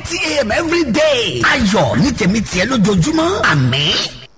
thirty a.m. every day. ayọ̀ ní tèmi tiẹ̀ lójoojúmọ́ àmín.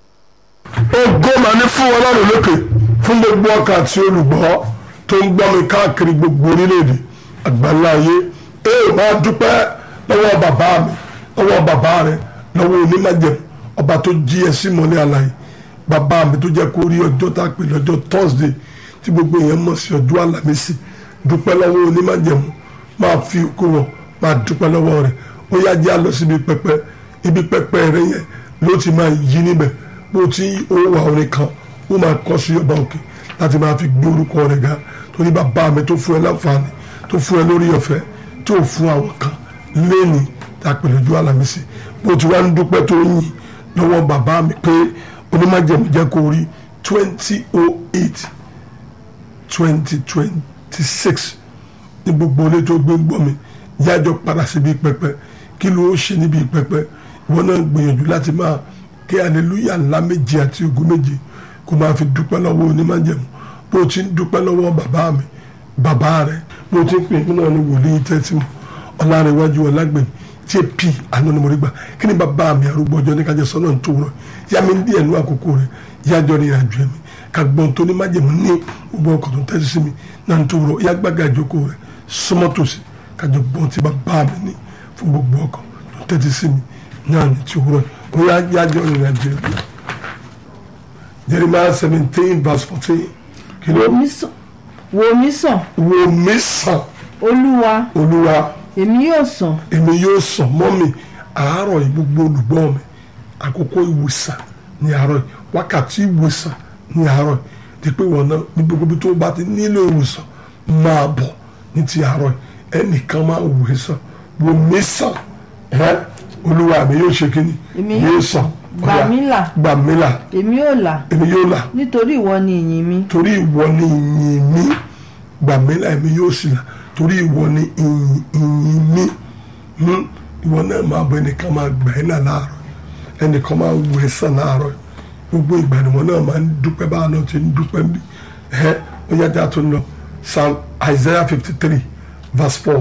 ògo mà ní fún ọlọ́run lókè fún gbogbo ọkàn àti olùgbọ́ tó ń gbọ́ mi káàkiri gbogbo orílẹ̀-èdè àgbáńlá ayé ee máa dúpẹ́ lọ́wọ́ bàbá mi lọ́wọ́ bàbá rẹ lọ́wọ́ onímọ̀jẹ̀ ọba tó jí ẹ sí mọ́lẹ́ àlàyé bàbá mi tó jẹ́ kó rí ọjọ́ tá a pè lọ́jọ́ Thursday tí gbogbo èèyàn mọ̀ sí ọjọ́ àlàmísì dúpẹ́ lọ́wọ́ onímọ̀jẹ̀ mu máa fi kó wọ máa dúpẹ́ lọ́wọ́ rẹ̀ ó yá jẹ́ àlọ́ síbi pẹpẹ ibi pẹpẹ rẹ yẹn ló ti máa yí níbẹ̀ bó ti ó wà orin kan ó máa kọ́ sí ọba òkè láti máa fi gbé orúkọ rẹ̀ ga torí bàbá mi tó fún ẹ láǹfààní tó fún ẹ lórí ọ̀fẹ́ tó fún àwọn kan lẹ́ni tá a pè lójú àlàmísì bó ti wá ń dúpẹ́ tó yìn lọ́wọ́ bàbá mi pé onímájẹ̀mú jẹ́ kó rí twenty oh eight twenty twenty six ní gbogbo ilé tó gbé ń gbọ́ mi yájọ padà síbi pẹpẹ kí ló ṣe níbi pẹpẹ ìwọ náà gbìyànjú láti máa kí aleluya ńlá méje àti ògo méje kó máa fi dúpẹ́ lọ́wọ́ onímájẹ̀mú bó ti ń dúpẹ́ lọ́wọ́ bàbá mi bàbá rẹ̀ bó ti ń pè mí náà ní wòlíì tẹ́tí mu ọ̀làrẹ̀wájú ọ̀làgbẹ̀mí tí ẹ pì àná ni mo rí gbà kí ni bàbá mi arúgbó ọjọ́ ní kájọ sọ́nà tó rọ yá mi ń díẹ̀ nú àkókò rẹ̀ yájọ́ ní ìrìnàjò ẹ̀mí ká gbọ́n tó ní májèmú ní gbogbo ọkọ̀ tó ń tẹ́sí sí mi náà tó rọ yá gbàgà ìjókòó rẹ̀ súnmọ́ tòsí kájọ gbọ́n tí bàbá mi ní fún gbogbo ọkọ̀ tó ń tẹ́sí sí mi náà ní tí rọ ó yá yájọ́ ní ìrìnàjò ẹ̀mí. Jeremiah seventeen verse fourteen kí ló wò mí sàn wò mí sàn wo mi sàn olúwa olúwa èmi yóò sàn èmi yóò sàn mọ́ mi àárọ̀ yìí gbogbo olùgbọ́ mi àkókò ìwòsàn ní àárọ̀ yìí wákàtí ìwòsàn ní àárọ̀ yìí di pé wọn náà ní gbogbo ibi tó bá ti nílò ìwòsàn máa bọ̀ ní ti àárọ̀ yìí ẹnìkan máa wò é sàn wò mí sàn ẹ́ olúwa mi yóò ṣe kíni Èmi yóò yóò sàn gbà Ọya, mí là. gbà mí là èmi yóò là èmi yóò là nítorí ìwọ ni ìyìn mi torí ìwọ ni ìyìn mi gbà mí là èmi yóò sì là torí ìwọ ni ìyìn ìyìn mi Hmm, ìwọ náà máa bọ ẹnìkan máa gbà ẹ́ náà láàárọ̀ ẹnìkan máa wù ẹ́ sàn láàárọ̀ gbogbo ìgbà ni wọn náà máa ń dúpẹ́ báwa náà ti ń dúpẹ́ bí ẹ ó yájà tó ń lọ psalm isaiah fifty three verse four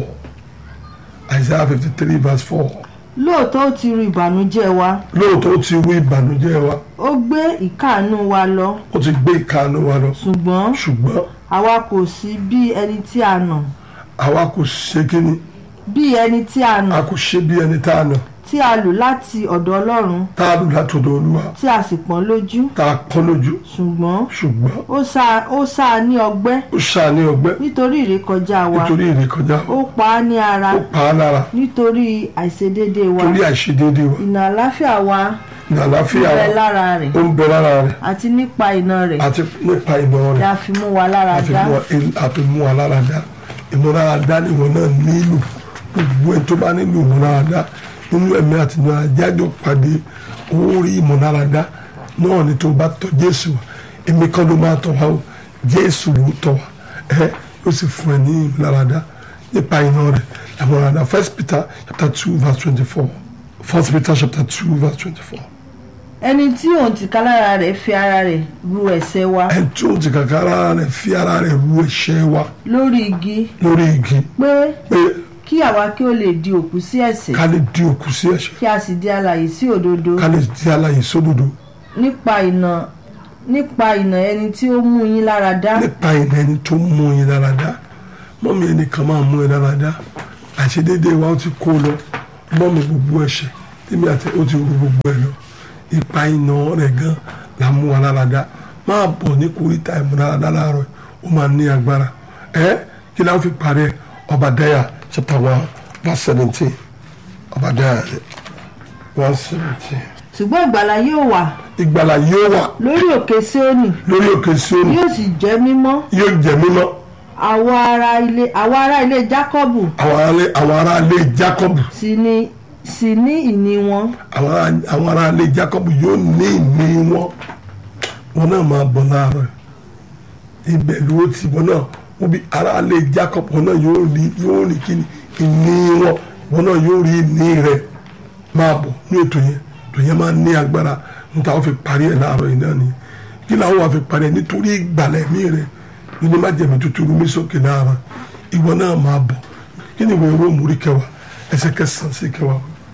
isaiah fifty three verse four lóòótọ́ ó ti ru ìbànújẹ́ wa lóòótọ́ ó ti wú ìbànújẹ́ wa ó gbé ìkáàánú wa lọ ó ti gbé ìkáàánú wa lọ ṣùgbọ́n ṣùgbọ́n àwa kò sí bí ẹni tí a nà àwa kò ṣe kíni bí ẹni tí a nà a kò ṣe bí ẹni tá a nà tí a lù láti ọ̀dọ̀ ọlọ́run tá a lù látọ̀dọ̀ olúwa tí a sì pọ́n lójú tá a pọ́n lójú ṣùgbọ́n ṣùgbọ́n ó sá ó sá a ní ọgbẹ́ ó ṣàní ọgbẹ́ nítorí ìrékọjá wa nítorí ìrékọjá ó pa á ní ara ó pa á lára nítorí àìṣedéédé wa torí àìṣedéédé wa ìnà àláfíà wa ní àlàáfíà bẹ wa lára rẹ̀ ó ń bẹ lára rẹ̀ àti nípa iná rẹ̀ àti nípa ìmọ̀ ni rẹ̀ a fi mú wa lára àfi dá mú wa- àfi mú wa lára dá ìmúláradá ni wọn náà nílò gbogbo ẹni tó bá nílò ìmúláradá nínú ẹ̀mí àti ìmúláradá jájọ pàdé orí ìmúláradá náà ni tó bá tọ̀ Jésù wá èmi kan ló máa tọ̀ wá o Jésù ló tọ̀ wá ẹ yóò sì fún ẹ ní ìmúláradá nípa iná rẹ̀ ìmúláradá First Peter chapter two verse twenty-four First Peter chapter two verse twenty-four ẹni tí òun ti ká lára rẹ̀ fi ara rẹ̀ ru ẹ̀ṣẹ̀ wa ẹni tí ó ti kàkà ara rẹ̀ fi ara rẹ̀ ru ẹ̀ṣẹ̀ wa lórí igi lórí igi pé pé kí àwa kí ó lè di òkú sí ẹ̀ṣẹ̀ ká lè di òkú sí ẹ̀ṣẹ̀ kí a sì di alààyè sí òdodo ká lè di alààyè sódodo nípa ìnà nípa ìnà ẹni tí ó mú yín lára dá nípa ìnà ẹni tó mú yín lára dá mọ́mí ẹnìkan máa mú ẹ lára dá àṣedédé wa ó ti kó lọ mọ́mí gbogbo ẹ̀ṣẹ̀ tèmi àti ó ti rú gbogbo ẹ̀ lọ ipa ìnà rẹ̀ gan la mú wa lára dá máa bọ̀ ní kórìíta ìmúláradá láàárọ̀ ó máa ní agbára ẹ kí láwọn fi parí ẹ Obadiah chapter one verse seventeen Obadiah one seventeen ṣùgbọ́n ìgbàlà yóò wà ìgbàlà yóò wà lórí òkè Síónì lórí òkè Síónì yóò sì jẹ́ mímọ́ yóò jẹ́ mímọ́ àwọn ará ilé àwọn ará ilé Jákọ́bù àwọn ará àwọn ará ilé Jákọ́bù sì ní sì ní ìní wọn àwọn ará- àwọn ará ilé Jákọ́bù yóò ní ìní wọn wọn náà máa bọ̀ láàárọ̀ yìí. ibẹ̀ ló ti wọn náà wọn bí ará ilé Jákọ́bù wọn náà yóò rí yóò rí kí ni ìní wọn wọn náà yóò rí ìní rẹ̀ máa bọ̀ ní ètò yẹn ètò yẹn máa ní agbára níta wọn fi parí ẹ̀ láàárọ̀ yìí náà ni kí làwọn wà fi parí ẹ̀ nítorí ìgbàlẹ̀ mí rẹ̀ nínú má jẹ̀mí tuntun rú mí sókè láàárọ̀ ìwọ náà máa bọ̀ kí ni ìwé Róòmù orí kẹwàá ẹsẹ̀ kẹsàn-án sí kẹwàá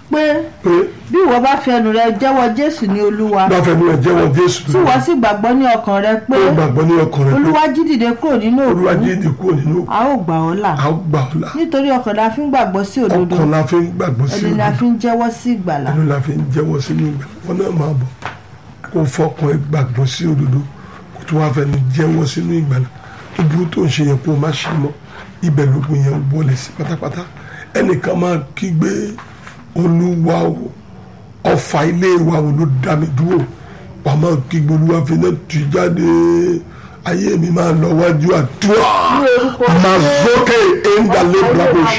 pé pé bí ìwọ bá fi ẹnu rẹ jẹ́wọ́ jésù ní olúwa bá fẹ́ nu ẹ̀ jẹ́wọ́ jésù tí ìwọ sì gbàgbọ́ ní ọkàn rẹ pé tó gbàgbọ́ ní ọkàn rẹ̀ pé olúwa jí dìde kúrò nínú olúwa òkú jíde kúrò nínú òkú a ó gbà ọ́ là a ó gbà ọ́ là nítorí ọkàn la fi ń gbàgbọ́ sí òdodo ọkàn la fi ń gbàgbọ́ sí ẹni la òdodo fi ń jẹ́wọ́ sí ìgbàlà ẹnu la fi ń jẹ́wọ́ sínú ìgbà wọn náà máa bọ̀ kó fọkàn ẹ gbàgbọ́ sí òdodo kó tó wá fẹnu jẹ́wọ́ sínú ìgbàlà ó burú tó ń ṣe yẹn kó o má ṣe mọ́ ibẹ̀ lógun yẹn wọlé sí pátápátá ẹnìkan máa kígbe olúwa o ọfà ilé wa wo ló dá mi dúró wà á máa kígbe olúwa fi náà tù jáde ayé mi máa lọ wájú àdúrà mazoke enda lebrabosh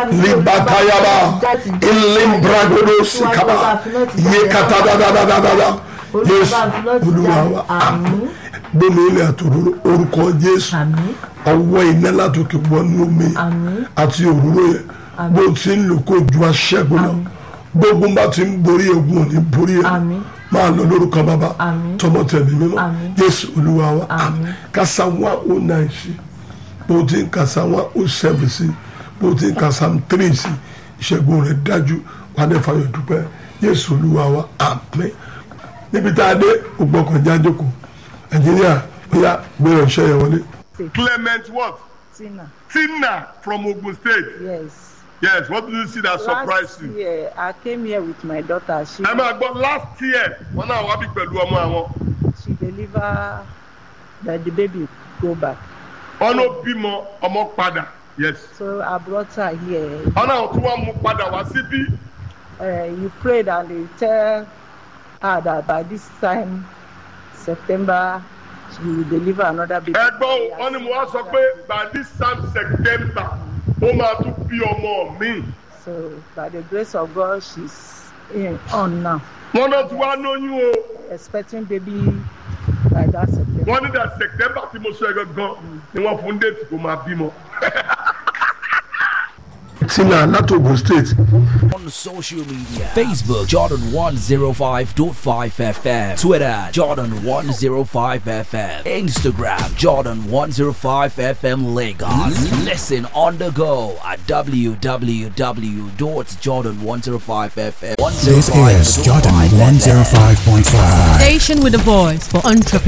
libatayaba ilimbragodo sikaba yekatadadadadada yesu olúwa wa àmín gbẹmí ilẹ̀ àtòrò orúkọ jésù ọwọ́ iná látòkè wọnú omi àti òróró yẹn bó ti ń lò kó ju aṣẹ́gun lọ gbogbo bá ti ń borí ogun òní borí ẹ̀ máa lọ lórúkọ bàbá tọmọ tẹ̀mí mímọ́ jésù olúwa wa àmín kásá wá ó náà sí bó ti ń kásá wá ó sẹ́fì sí bó ti ń kásá tírì sí ìṣẹ́gun rẹ̀ dájú wà ní fàyọ̀ dúpẹ́ jésù olúwa wa àmín níbi tá a dé ògbọ́kànjá jókòó nàìjíríà bóyá gbé ọ̀ṣẹ́ yẹn wọlé. Clement what? Tina. Tina from Ogun State. Yes. Yes, what did you see that surprised Last you? year, I came here with my daughter. She Ẹ máa gbọ́ last year wọn náà wá bí pẹ̀lú ọmọ àwọn. she deliver that the baby go back. Wọ́n ló bímọ ọmọ padà. Yes. So I brought her here. Wọ́n náà tún wá mú padà wá síbí. Uh, you prayed and they tell her that by this time, September, she will deliver another baby. Ẹ gbọ́ o, wọ́n ní mo wá sọ pé by this time September ó máa tún bí ọmọ mi. So by the grace of God, she's in, on now, Wọ́n náà tún wá lóyún o. expecting baby by that September. Wọ́n ní that September tí mo sọ ẹ gangan ni wọ́n fún déètì kó máa bímọ. tina láti ogun state on social media Facebook Jordan 105.5 FM Twitter Jordan 105 FM Instagram Jordan 105 FM Lagos Listen on the go at www.jordan105fm This is Jordan 105.5. Station with a voice for entrepreneurs.